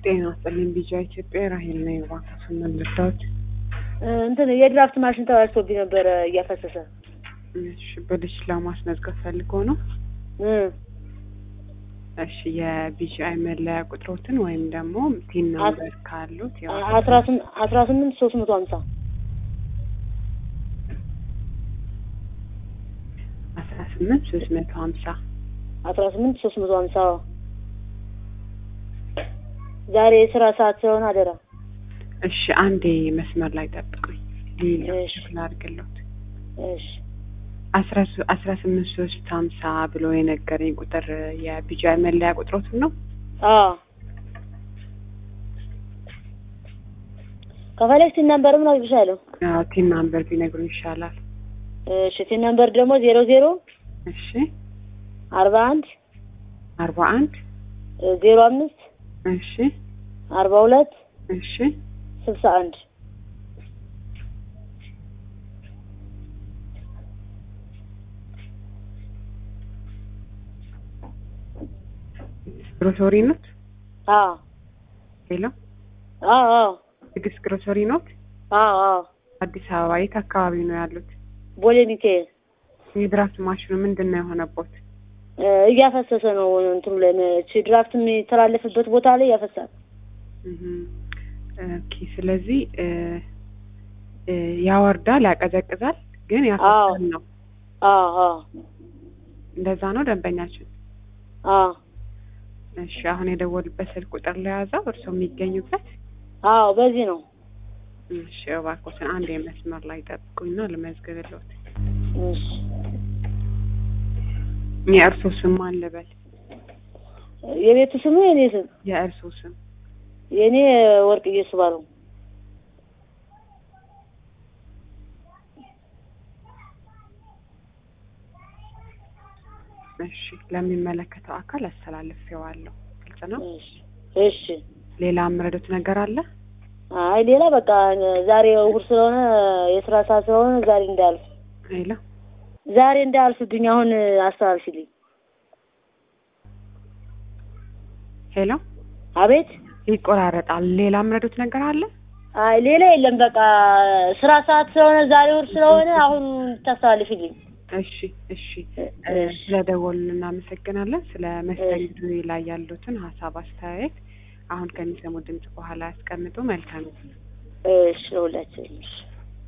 ጤና ይስጥልኝ ቢጃ ኢትዮጵያ ራሄል ነኝ። እባክዎን ምን ልርዳዎት? እንትን የድራፍት ማሽን ተበላሽቶብኝ ነበረ እያፈሰሰ እሺ ብልሽ ለማስመዝገብ ፈልገው ነው? እ እሺ የቢጂአይ መለያ ቁጥሮትን ወይም ደግሞ ቲን ነምበር ካሉት ያው አስራ ስም- አስራ ስምንት ሶስት መቶ ሀምሳ አስራ ስምንት ሶስት መቶ ሀምሳ አስራ ስምንት ሶስት መቶ ሀምሳ ዛሬ የስራ ሰዓት ስለሆነ አደራ እሺ አንዴ መስመር ላይ ጠብቁኝ። ሌላ እሺ። ክፍል አድርግለት እሺ አስራ ሶ- አስራ ስምንት ሶስት ሀምሳ ብሎ የነገረኝ ቁጥር የቢጂአይ መለያ ቁጥሮትን ነው? አዎ ከፈለግሽ ቲን ነምበር ምን አግብሻለሁ አዎ ቲን ናምበር ቢነግሩኝ ይሻላል። እሺ ቲን ነምበር ደግሞ ዜሮ ዜሮ እሺ አርባ አንድ አርባ አንድ ዜሮ አምስት እሺ አርባ ሁለት እሺ ስልሳ አንድ ግሮሰሪ ኖት? አዎ ሌላ አዎ አዎ ትዕግስት ግሮሰሪ ኖት? አዎ አዎ አዲስ አበባ የት አካባቢ ነው ያሉት? ቦሌ ሚካኤል የድራፍት ማሽኑ ምንድን ነው የሆነቦት? እ እያፈሰሰ ነው እንትኑ ላይ እቺ ድራፍት የሚተላለፍበት ቦታ ላይ ያፈሳል። እህም፣ ኦኬ ስለዚህ እ እ ያወርዳል፣ ያቀዘቅዛል፣ ግን ያፈሳል ነው። አዎ አዎ እንደዛ ነው ደንበኛችን። አዎ እሺ አሁን የደወሉበት ስልክ ቁጥር ለያዘው እርስዎ የሚገኙበት? አዎ በዚህ ነው። እሺ እባክዎትን አንድ የመስመር ላይ ጠብቁኝና ልመዝግብልዎት። እሺ የእርስዎ ስም ማን ልበል? የቤቱ ስሙ የኔ ስም የእርስዎ ስም? የኔ ወርቅዬ ስባለው። እሺ ለሚመለከተው አካል አስተላልፌዋለሁ። ግልጽ ነው። እሺ እሺ ሌላ የምረዱት ነገር አለ? አይ ሌላ በቃ ዛሬ እሑድ ስለሆነ የስራ ሰዓት ስለሆነ ዛሬ እንዳያልፍ ሌላ ዛሬ እንዳያልፍብኝ አሁን አስተላልፊልኝ። ሄሎ አቤት ይቆራረጣል። ሌላ የምረዱት ነገር አለ? አይ ሌላ የለም። በቃ ስራ ሰዓት ስለሆነ ዛሬ እሑድ ስለሆነ አሁን ታስተላልፊልኝ። እሺ እሺ እ ስለደወሉልን እናመሰግናለን። ስለ መስተንግዶ ላይ ያሉትን ሀሳብ አስተያየት አሁን ከሚሰሙ ድምጽ በኋላ ያስቀምጡ። መልካም እሺ ለሁላችንም እሺ